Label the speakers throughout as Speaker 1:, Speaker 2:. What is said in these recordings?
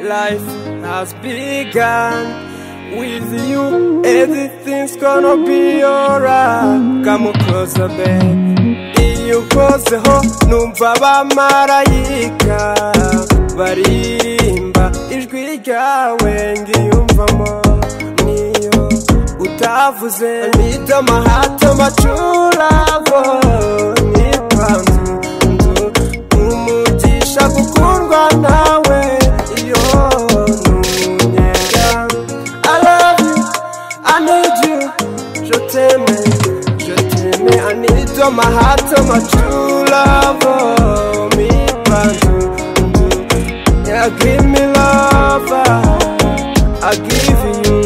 Speaker 1: life has begun. With you, everything's gonna be alright. Come closer, babe. Iyo ukozeho numva abamarayika baririmba ijwi ryawe ngiyumvamo niyo utavuze need my heart to my true love need panzu umugisha gukundwa nawe iyo ntunyega I love you I need you je t'aime je t'aime I need you my heart to my true love me panzu yeah give me love I give you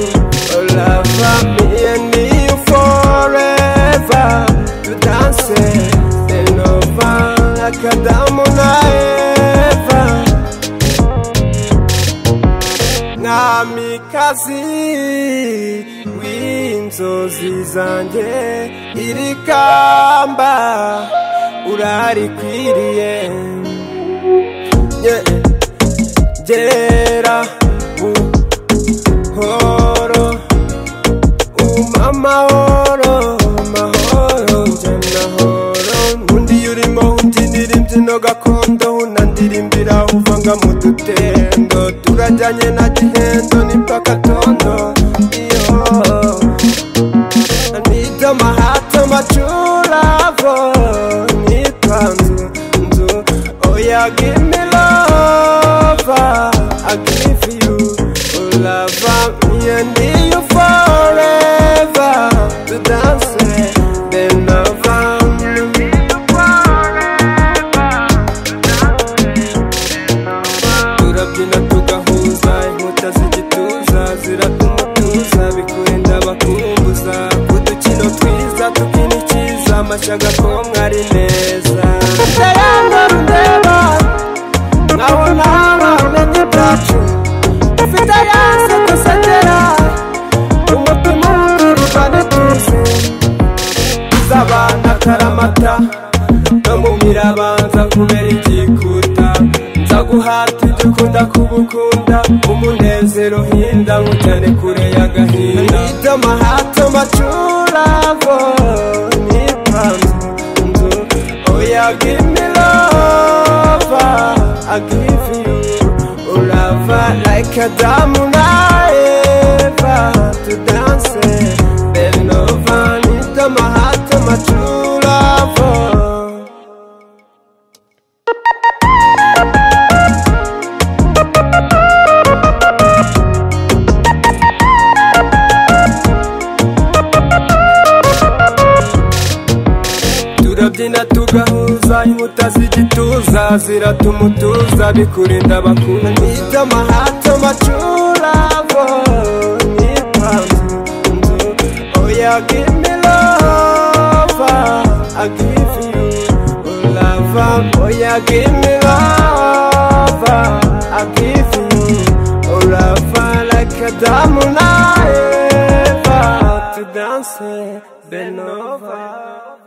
Speaker 1: a love me and me you forever to dance in over like Adam and Eva namikazi w'inzozi zanjye iri kamba urarikwiriye Yeah. gera buhoro umpa amahoro mahoro njye nahoro undi urimo ubyinira imbyino gakondo unandirimbira uvanga mu dutendo turajyanye na gihendo n'impaka tondo iyo anita mahato macuravo nipanzu nzu oya give me love I give you love me and you forever to dance then love turabyina tugahuza inkuta z'igituza ziratuma tuza bikurinda bakumbuza udukino twiza tukina icyiza amashyaga ko mwari neza utaranga rureba nawo naba umenye byacu ufite yanse dusetera umutima w'uruvane tuzi z'abana karamata no mu mirabanza kubera igikuta nza guhata ibyo ukunda kubukunda umunezero hinda nkujyane kure y'agahinda nita amahato macuravo n'ipanzu nzu oya gimme love I give you love like Adam and Eva to dance then over nita amahato macuravo turabyina tugahuza inkuta z'igituza ziratuma utuza bikurinda bakunda nita amahato macuravo n'ipanzu nzu oya gimme love I give you love oya gimme love I give you love like Adam and Eva to dance bend over